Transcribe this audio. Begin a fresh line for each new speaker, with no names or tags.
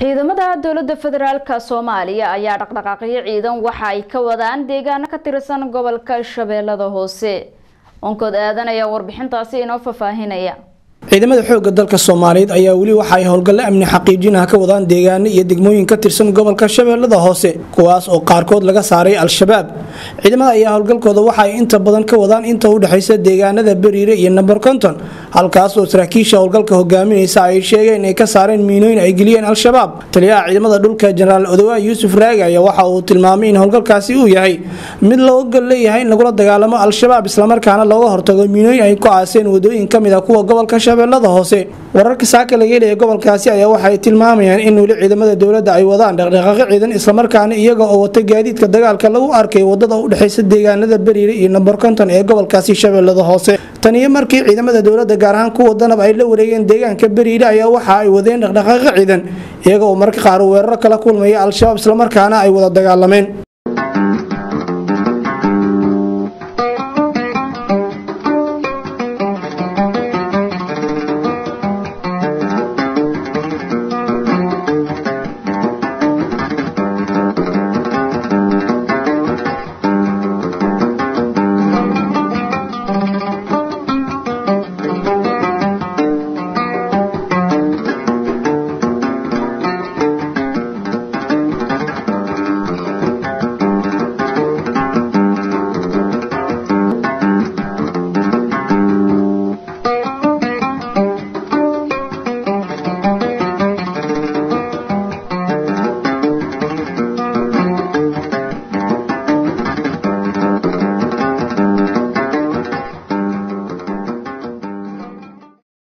ciidamada dowlada federaalk soomaaliya ayaa dhaqdhaqaaqyo ciidan waxa ay ka wadaan deegaano ka tirsan gobolka shabeellada hoose onkood aadan ayaa warbixintaasi inoo fafaahinaya
ciidamada xoogga dalka soomaaliyeed ayaa weli waxa ay howlgallo amni xaqiijinaha ka wadaan deegaano iyo degmooyin ka tirsan gobolka shabeellada hoose kuwaas oo qaarkood laga saaray al-shabaab ciidamada ayaa howlgalkooda waxa ay inta badan ka wadaan inta u dhexaysa deegaanada beriire iyo namber konton halkaas oo saraakiisha howlgalka hogaaminaysa ay sheegeen inay ka saareen miinooyin ay geliyeen al-shabaab taliyaha ciidamada dhulka jenaraal odawaa yuusuf raagi ayaa waxa uu tilmaamay in howlgalkaasi uu yahay mid loo ogol leeyahay in lagula dagaalamo al-shabaab islamarkaana looga hortago miinooyin ay ku aaseen wadooyin kamid a kuwa gobolka shabeellada hoose wararka saaka laga helaya gobolkaasi ayaa waxay tilmaamayaan in weli ciidamada dowladda ay wadaan dhaqdhaqaaqyo ciidan islamarkaana iyaga oo wata gaadiidka dagaalka lagu arkay wadada u dhexaysa deegaanada beriire iyo namber konton ee gobolkaasi shabeellada hoose taniyo markii ciidamada dowladda gaar ahaan kuwa danab ay la wareegeen deegaanka beriire ayaa waxa ay wadeen dhaqdhaqaaqyo ciidan iyaga oo marka qaar weeraro kala kulmaya al-shabaab islamarkaana ay wada dagaalameen